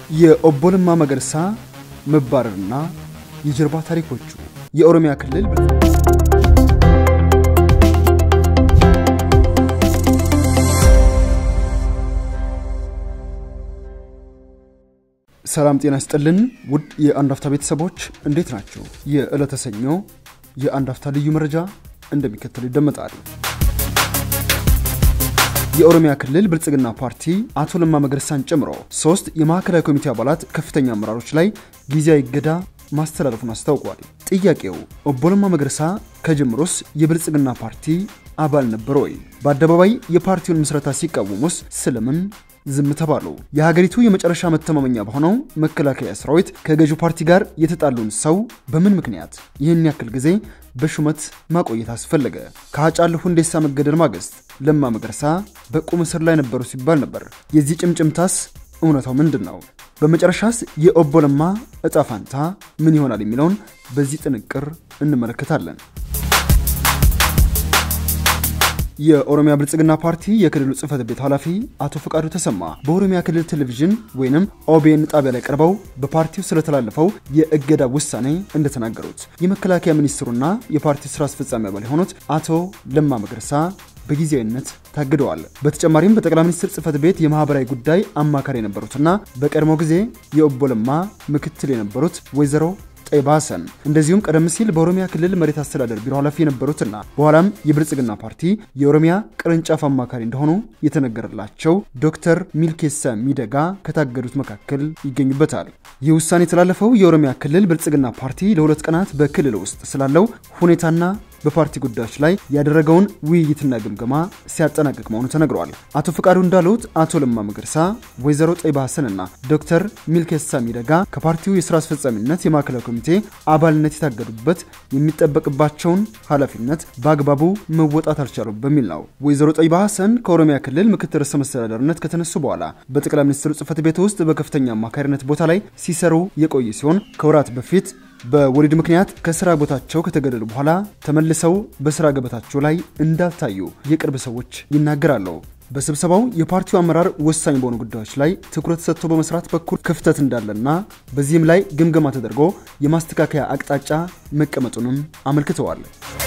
የኦቦ ለማ መገርሳ መባረርና የጀርባ ታሪኮቹ የኦሮሚያ ክልል ሰላም ጤና ይስጥልን ውድ የአንድ አፍታ ቤተሰቦች እንዴት ናቸው? የዕለተ ሰኞ የአንድ አፍታ ልዩ መረጃ እንደሚከተሉ ይደመጣል። የኦሮሚያ ክልል ብልጽግና ፓርቲ አቶ ለማ መገርሳን ጨምሮ ሶስት የማዕከላዊ ኮሚቴ አባላት ከፍተኛ አመራሮች ላይ ጊዜያዊ እገዳ ማስተላለፉን አስታውቋል። ጥያቄው ኦቦ ለማ መገርሳ ከጅምሮስ የብልጽግና ፓርቲ አባል ነበረ ወይ? በአደባባይ የፓርቲውን ምስረታ ሲቃወሙስ ስለምን ዝም ተባሉ? የሀገሪቱ የመጨረሻ መተማመኛ በሆነው መከላከያ ሰራዊት ከገዢው ፓርቲ ጋር የተጣሉን ሰው በምን ምክንያት ይህን ያክል ጊዜ በሹመት ማቆየት አስፈለገ? ከሀጫሉ ሁንዴሳ መገደል ማግስት ለማ መገርሳ በቁም እስር ላይ ነበሩ ሲባል ነበር። የዚህ ጭምጭምታስ እውነታው ምንድን ነው? በመጨረሻስ የኦቦ ለማ እጣ ፋንታ ምን ይሆናል የሚለውን በዚህ ጥንቅር እንመለከታለን። የኦሮሚያ ብልጽግና ፓርቲ የክልሉ ጽህፈት ቤት ኃላፊ አቶ ፈቃዱ ተሰማ በኦሮሚያ ክልል ቴሌቪዥን ወይንም ኦቤን ጣቢያ ላይ ቀርበው በፓርቲው ስለተላለፈው የእገዳ ውሳኔ እንደተናገሩት የመከላከያ ሚኒስትሩና የፓርቲው ስራ አስፈጻሚ አባል የሆኑት አቶ ለማ መገርሳ በጊዜያዊነት ታግደዋል። በተጨማሪም በጠቅላይ ሚኒስትር ጽህፈት ቤት የማህበራዊ ጉዳይ አማካሪ የነበሩትና በቀድሞ ጊዜ የኦቦ ለማ ምክትል የነበሩት ወይዘሮ ጠይባ ሀሰን እንደዚሁም ቀደም ሲል በኦሮሚያ ክልል መሬት አስተዳደር ቢሮ ኃላፊ የነበሩትና በኋላም የብልጽግና ፓርቲ የኦሮሚያ ቅርንጫፍ አማካሪ እንደሆኑ የተነገረላቸው ዶክተር ሚልኬሳ ሚደጋ ከታገዱት መካከል ይገኙበታል። ይህ ውሳኔ የተላለፈው የኦሮሚያ ክልል ብልጽግና ፓርቲ ለሁለት ቀናት በክልል ውስጥ ስላለው ሁኔታና በፓርቲ ጉዳዮች ላይ ያደረገውን ውይይትና ግምገማ ሲያጠናቅቅ መሆኑ ተነግሯል። አቶ ፍቃዱ እንዳሉት አቶ ለማ መገርሳ፣ ወይዘሮ ጠይባ ሀሰንና ዶክተር ሚልኬሳ ሚደጋ ከፓርቲው የስራ አስፈጻሚነት የማዕከላዊ ኮሚቴ አባልነት የታገዱበት የሚጠበቅባቸውን ኃላፊነት በአግባቡ መወጣት አልቻሉም በሚል ነው። ወይዘሮ ጠይባ ሀሰን ከኦሮሚያ ክልል ምክትል ርዕሰ መስተዳደርነት ከተነሱ በኋላ በጠቅላይ ሚኒስትሩ ጽህፈት ቤት ውስጥ በከፍተኛ አማካሪነት ቦታ ላይ ሲሰሩ የቆየ ሲሆን ከወራት በፊት በወሊድ ምክንያት ከስራ ቦታቸው ከተገደሉ በኋላ ተመልሰው በስራ ገበታቸው ላይ እንዳልታዩ የቅርብ ሰዎች ይናገራሉ። በስብሰባው የፓርቲው አመራር ወሳኝ በሆኑ ጉዳዮች ላይ ትኩረት ሰጥቶ በመስራት በኩል ክፍተት እንዳለና በዚህም ላይ ግምገማ ተደርጎ የማስተካከያ አቅጣጫ መቀመጡንም አመልክተዋል።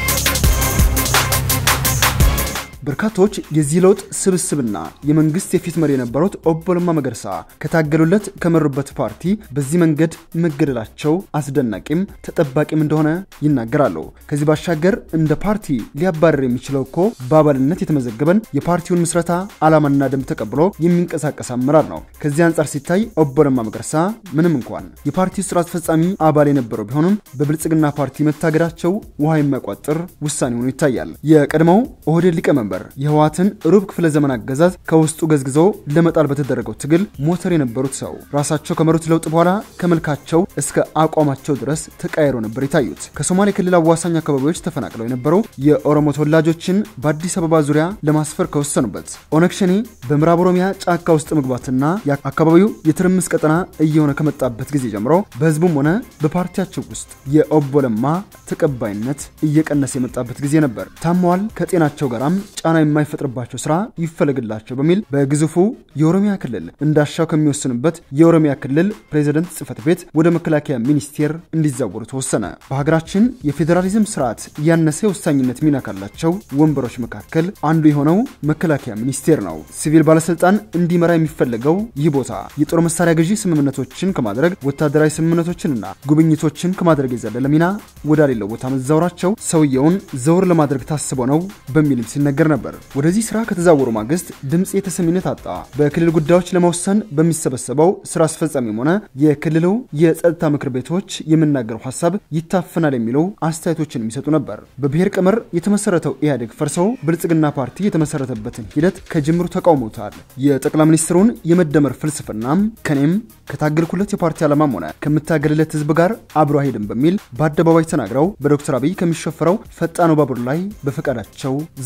በርካቶች የዚህ ለውጥ ስብስብና የመንግስት የፊት መሪ የነበሩት ኦቦ ለማ መገርሳ ከታገሉለት ከመሩበት ፓርቲ በዚህ መንገድ መገደላቸው አስደናቂም ተጠባቂም እንደሆነ ይናገራሉ። ከዚህ ባሻገር እንደ ፓርቲ ሊያባረር የሚችለው እኮ በአባልነት የተመዘገበን የፓርቲውን ምስረታ ዓላማና ደንብ ተቀብሎ የሚንቀሳቀስ አመራር ነው። ከዚህ አንጻር ሲታይ ኦቦ ለማ መገርሳ ምንም እንኳን የፓርቲው ስራ አስፈጻሚ አባል የነበረው ቢሆኑም በብልጽግና ፓርቲ መታገዳቸው ውሃ የሚያቋጥር ውሳኔ ሆኖ ይታያል። የቀድሞው ኦህዴድ ሊቀመንበር የህወሓትን ሩብ ክፍለ ዘመን አገዛዝ ከውስጡ ገዝግዞ ለመጣል በተደረገው ትግል ሞተር የነበሩት ሰው ራሳቸው ከመሩት ለውጥ በኋላ ከመልካቸው እስከ አቋማቸው ድረስ ተቃይሮ ነበር የታዩት። ከሶማሌ ክልል አዋሳኝ አካባቢዎች ተፈናቅለው የነበሩ የኦሮሞ ተወላጆችን በአዲስ አበባ ዙሪያ ለማስፈር ከወሰኑበት ኦነግ ሸኔ በምዕራብ ኦሮሚያ ጫካ ውስጥ መግባትና አካባቢው የትርምስ ቀጠና እየሆነ ከመጣበት ጊዜ ጀምሮ በህዝቡም ሆነ በፓርቲያቸው ውስጥ የኦቦ ለማ ተቀባይነት እየቀነሰ የመጣበት ጊዜ ነበር። ታመዋል፣ ከጤናቸው ጋራም ጫና የማይፈጥርባቸው ስራ ይፈለግላቸው በሚል በግዙፉ የኦሮሚያ ክልል እንዳሻው ከሚወስንበት የኦሮሚያ ክልል ፕሬዝደንት ጽህፈት ቤት ወደ መከላከያ ሚኒስቴር እንዲዛወሩ ተወሰነ። በሀገራችን የፌዴራሊዝም ስርዓት ያነሰ የወሳኝነት ሚና ካላቸው ወንበሮች መካከል አንዱ የሆነው መከላከያ ሚኒስቴር ነው። ሲቪል ባለስልጣን እንዲመራ የሚፈለገው ይህ ቦታ የጦር መሳሪያ ገዢ ስምምነቶችን ከማድረግ ወታደራዊ ስምምነቶችንና ጉብኝቶችን ከማድረግ የዘለለ ሚና ወዳሌለው ቦታ መዛወራቸው ሰውየውን ዘውር ለማድረግ ታስቦ ነው በሚልም ሲነገር ነበር። ወደዚህ ስራ ከተዛወሩ ማግስት ድምፅ የተሰሚነት አጣ። በክልል ጉዳዮች ለመወሰን በሚሰበሰበው ስራ አስፈጻሚም ሆነ የክልሉ የጸጥታ ምክር ቤቶች የምናገረው ሀሳብ ይታፈናል የሚለው አስተያየቶችን የሚሰጡ ነበር። በብሔር ቀመር የተመሰረተው ኢህአዴግ ፈርሰው ብልጽግና ፓርቲ የተመሰረተበትን ሂደት ከጅምሩ ተቃውሞታል። የጠቅላይ ሚኒስትሩን የመደመር ፍልስፍናም ከኔም ከታገልኩለት የፓርቲ ዓላማም ሆነ ከምታገልለት ህዝብ ጋር አብሮ አይሄድም በሚል በአደባባይ ተናግረው በዶክተር አብይ ከሚሸፈረው ፈጣኑ ባቡር ላይ በፈቃዳቸው ዘለው ወርደዋል።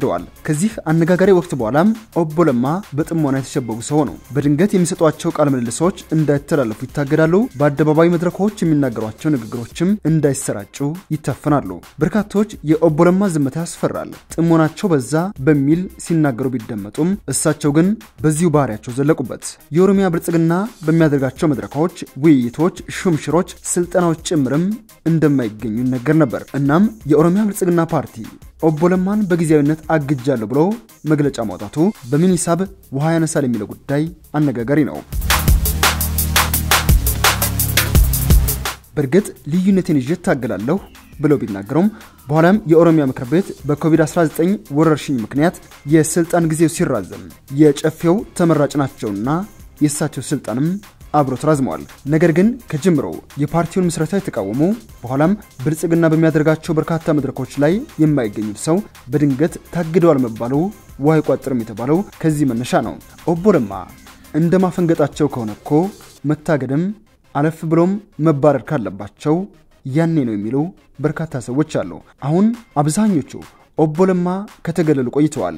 ተችተዋል። ከዚህ አነጋጋሪ ወቅት በኋላም ኦቦ ለማ በጥሞና የተሸበቡ ሰው ነው። በድንገት የሚሰጧቸው ቃለ ምልልሶች እንዳይተላለፉ ይታገዳሉ። በአደባባይ መድረኮች የሚናገሯቸው ንግግሮችም እንዳይሰራጩ ይታፈናሉ። በርካቶች የኦቦ ለማ ዝምታ ያስፈራል፣ ጥሞናቸው በዛ በሚል ሲናገሩ ቢደመጡም እሳቸው ግን በዚሁ ባህሪያቸው ዘለቁበት። የኦሮሚያ ብልጽግና በሚያደርጋቸው መድረኮች፣ ውይይቶች፣ ሹምሽሮች፣ ስልጠናዎች ጭምርም እንደማይገኙ ይነገር ነበር። እናም የኦሮሚያ ብልጽግና ፓርቲ ኦቦ ለማን በጊዜያዊነት አግጃለሁ ብሎ መግለጫ ማውጣቱ በምን ሂሳብ ውሃ ያነሳል የሚለው ጉዳይ አነጋጋሪ ነው። በእርግጥ ልዩነቴን ይዤ እታገላለሁ ብለው ቢናገሩም በኋላም የኦሮሚያ ምክር ቤት በኮቪድ-19 ወረርሽኝ ምክንያት የስልጣን ጊዜው ሲራዘም የጨፌው ተመራጭ ናቸውና የእሳቸው ስልጣንም አብሮ ተራዝመዋል። ነገር ግን ከጅምሮ የፓርቲውን ምስረታ የተቃወሙ በኋላም ብልጽግና በሚያደርጋቸው በርካታ መድረኮች ላይ የማይገኙት ሰው በድንገት ታግደዋል መባሉ ውሃ አይቋጥርም የተባለው ከዚህ መነሻ ነው። ኦቦ ለማ እንደ ማፈንገጣቸው ከሆነ እኮ መታገድም አለፍ ብሎም መባረር ካለባቸው ያኔ ነው የሚሉ በርካታ ሰዎች አሉ። አሁን አብዛኞቹ ኦቦ ለማ ከተገለሉ ቆይተዋል።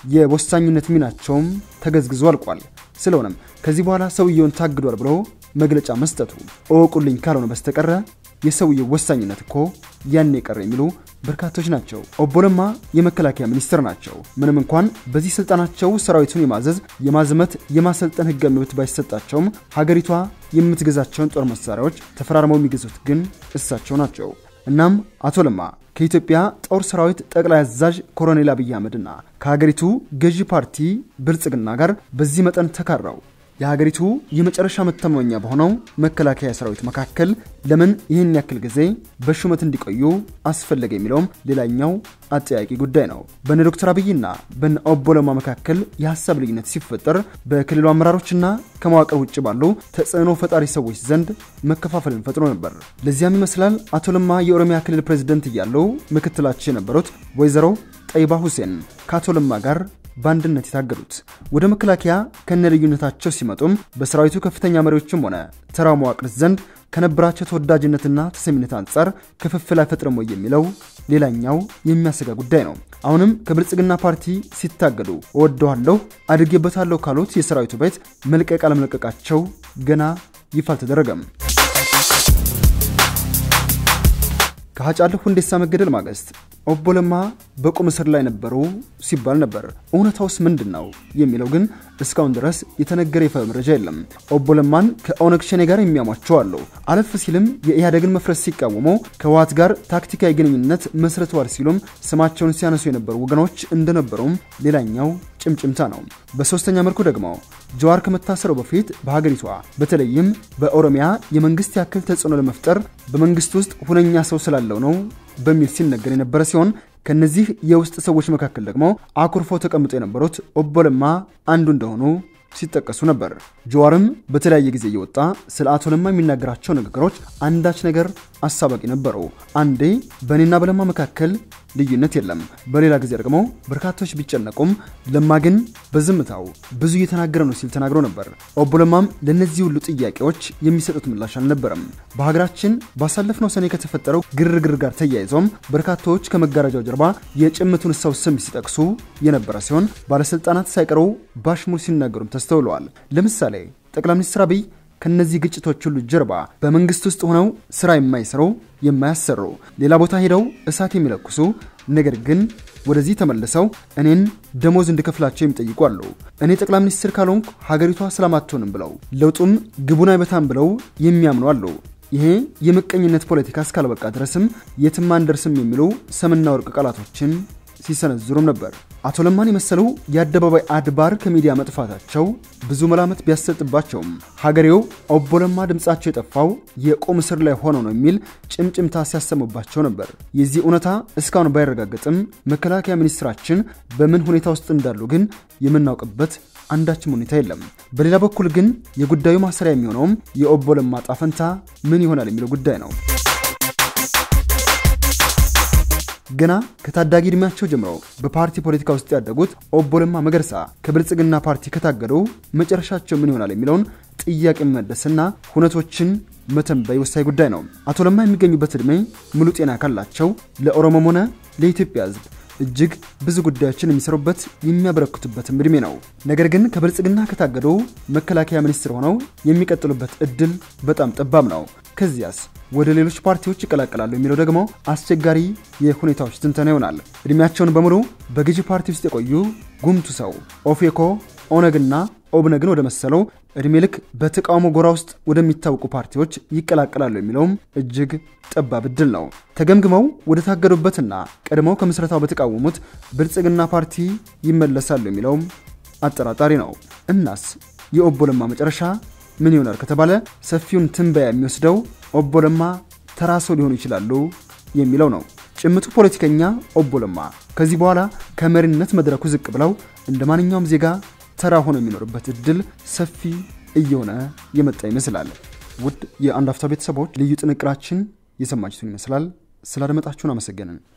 የወሳኝነት ሚናቸውም ተገዝግዞ አልቋል። ስለሆነም ከዚህ በኋላ ሰውየውን ታግዷል ብሎ መግለጫ መስጠቱ እወቁልኝ ካልሆነ በስተቀረ የሰውየው ወሳኝነት እኮ ያኔ ቀረ የሚሉ በርካቶች ናቸው። ኦቦ ለማ የመከላከያ ሚኒስትር ናቸው። ምንም እንኳን በዚህ ስልጣናቸው ሰራዊቱን የማዘዝ የማዝመት፣ የማሰልጠን ህጋዊ መብት ባይሰጣቸውም ሀገሪቷ የምትገዛቸውን ጦር መሳሪያዎች ተፈራርመው የሚገዙት ግን እሳቸው ናቸው። እናም አቶ ለማ ከኢትዮጵያ ጦር ሰራዊት ጠቅላይ አዛዥ ኮሎኔል አብይ አህመድና ከሀገሪቱ ገዢ ፓርቲ ብልጽግና ጋር በዚህ መጠን ተካራው የሀገሪቱ የመጨረሻ መተማመኛ በሆነው መከላከያ ሰራዊት መካከል ለምን ይህን ያክል ጊዜ በሹመት እንዲቆዩ አስፈለገ የሚለውም ሌላኛው አጠያቂ ጉዳይ ነው። በነ ዶክተር አብይና በነ ኦቦ ለማ መካከል የሀሳብ ልዩነት ሲፈጠር በክልሉ አመራሮችና ከመዋቅር ውጭ ባሉ ተጽዕኖ ፈጣሪ ሰዎች ዘንድ መከፋፈልን ፈጥሮ ነበር። ለዚያም ይመስላል አቶ ለማ የኦሮሚያ ክልል ፕሬዝደንት እያሉ ምክትላቸው የነበሩት ወይዘሮ ጠይባ ሁሴን ከአቶ ለማ ጋር በአንድነት የታገሉት ወደ መከላከያ ከነ ልዩነታቸው ሲመጡም በሰራዊቱ ከፍተኛ መሪዎችም ሆነ ተራው መዋቅር ዘንድ ከነበራቸው ተወዳጅነትና ተሰሚነት አንጻር ክፍፍል አይፈጥርም ወይ የሚለው ሌላኛው የሚያሰጋ ጉዳይ ነው። አሁንም ከብልጽግና ፓርቲ ሲታገዱ እወደዋለሁ አድጌበታለሁ ካሉት የሰራዊቱ ቤት መልቀቅ አለመለቀቃቸው ገና ይፋ አልተደረገም። ከሀጫሉ ሁንዴሳ መገደል ማግስት ኦቦ ለማ በቁም እስር ላይ ነበሩ ሲባል ነበር። እውነታውስ ምንድን ነው የሚለው ግን እስካሁን ድረስ የተነገረ ይፋ መረጃ የለም። ኦቦ ለማን ከኦነግ ሸኔ ጋር የሚያሟቸው አሉ። አለፍ ሲልም የኢህአዴግን መፍረስ ሲቃወሙ ከህወሓት ጋር ታክቲካዊ ግንኙነት መስርተዋል ሲሉም ስማቸውን ሲያነሱ የነበሩ ወገኖች እንደነበሩም ሌላኛው ጭምጭምታ ነው። በሶስተኛ መልኩ ደግሞ ጀዋር ከመታሰሩ በፊት በሀገሪቷ በተለይም በኦሮሚያ የመንግስት ያክል ተጽዕኖ ለመፍጠር በመንግስት ውስጥ ሁነኛ ሰው ስላለው ነው በሚል ሲነገር የነበረ ሲሆን ከነዚህ የውስጥ ሰዎች መካከል ደግሞ አኩርፎ ተቀምጦ የነበሩት ኦቦ ለማ አንዱ እንደሆኑ ሲጠቀሱ ነበር። ጀዋርም በተለያየ ጊዜ እየወጣ ስለ አቶ ለማ የሚናገራቸው ንግግሮች አንዳች ነገር አሳባቂ ነበሩ። አንዴ በእኔና በለማ መካከል ልዩነት የለም፣ በሌላ ጊዜ ደግሞ በርካቶች ቢጨነቁም ለማ ግን በዝምታው ብዙ እየተናገረ ነው ሲል ተናግሮ ነበር። ኦቦ ለማም ለእነዚህ ሁሉ ጥያቄዎች የሚሰጡት ምላሽ አልነበረም። በሀገራችን ባሳለፍነው ሰኔ ከተፈጠረው ግርግር ጋር ተያይዞም በርካቶች ከመጋረጃው ጀርባ የጭምቱን ሰው ስም ሲጠቅሱ የነበረ ሲሆን ባለስልጣናት ሳይቀሩ ባሽሙር ሲናገሩም ተስተውለዋል። ለምሳሌ ጠቅላይ ሚኒስትር አብይ ከነዚህ ግጭቶች ሁሉ ጀርባ በመንግስት ውስጥ ሆነው ስራ የማይሰሩ የማያሰሩ፣ ሌላ ቦታ ሄደው እሳት የሚለኩሱ ነገር ግን ወደዚህ ተመልሰው እኔን ደሞዝ እንድከፍላቸው የሚጠይቁ አሉ። እኔ ጠቅላይ ሚኒስትር ካልሆንኩ ሀገሪቷ ሰላም አትሆንም ብለው ለውጡም ግቡን አይበታም ብለው የሚያምኑ አሉ። ይሄ የምቀኝነት ፖለቲካ እስካልበቃ ድረስም የትም አንደርስም የሚሉ ሰምና ወርቅ ቃላቶችን ሲሰነዝሩም ነበር። አቶ ለማን የመሰሉ የአደባባይ አድባር ከሚዲያ መጥፋታቸው ብዙ መላመት ቢያሰጥባቸውም ሀገሬው ኦቦ ለማ ድምፃቸው የጠፋው የቁም እስር ላይ ሆነው ነው የሚል ጭምጭምታ ሲያሰሙባቸው ነበር። የዚህ እውነታ እስካሁን ባይረጋገጥም መከላከያ ሚኒስትራችን በምን ሁኔታ ውስጥ እንዳሉ ግን የምናውቅበት አንዳችም ሁኔታ የለም። በሌላ በኩል ግን የጉዳዩ ማሰሪያ የሚሆነውም የኦቦ ለማ ዕጣ ፈንታ ምን ይሆናል የሚለው ጉዳይ ነው። ገና ከታዳጊ ዕድሜያቸው ጀምሮ በፓርቲ ፖለቲካ ውስጥ ያደጉት ኦቦ ለማ መገርሳ ከብልጽግና ፓርቲ ከታገዱ መጨረሻቸው ምን ይሆናል የሚለውን ጥያቄ መመለስና ሁነቶችን መተንበይ ወሳኝ ጉዳይ ነው። አቶ ለማ የሚገኙበት ዕድሜ ሙሉ ጤና ካላቸው ለኦሮሞም ሆነ ለኢትዮጵያ ሕዝብ እጅግ ብዙ ጉዳዮችን የሚሰሩበት የሚያበረክቱበትም እድሜ ነው። ነገር ግን ከብልጽግና ከታገዱ መከላከያ ሚኒስትር ሆነው የሚቀጥሉበት እድል በጣም ጠባብ ነው። ከዚያስ ወደ ሌሎች ፓርቲዎች ይቀላቀላሉ የሚለው ደግሞ አስቸጋሪ የሁኔታዎች ትንተና ይሆናል። እድሜያቸውን በሙሉ በገዢ ፓርቲ ውስጥ የቆዩ ጉምቱ ሰው ኦፌኮ፣ ኦነግና ኦብነግን ወደ መሰለው እድሜ ልክ በተቃውሞ ጎራ ውስጥ ወደሚታወቁ ፓርቲዎች ይቀላቀላሉ የሚለውም እጅግ ጠባብ እድል ነው። ተገምግመው ወደ ታገዱበትና ቀድመው ከምስረታው በተቃወሙት ብልጽግና ፓርቲ ይመለሳሉ የሚለውም አጠራጣሪ ነው። እናስ የኦቦ ለማ መጨረሻ ምን ይሆናል ከተባለ ሰፊውን ትንበያ የሚወስደው ኦቦ ለማ ተራ ሰው ሊሆኑ ይችላሉ የሚለው ነው። ጭምቱ ፖለቲከኛ ኦቦ ለማ ከዚህ በኋላ ከመሪነት መድረኩ ዝቅ ብለው እንደ ማንኛውም ዜጋ ተራ ሆኖ የሚኖርበት እድል ሰፊ እየሆነ የመጣ ይመስላል። ውድ የአንድ አፍታ ቤተሰቦች ልዩ ጥንቅራችን የሰማችሁትን ይመስላል። ስላደመጣችሁን አመሰገንን።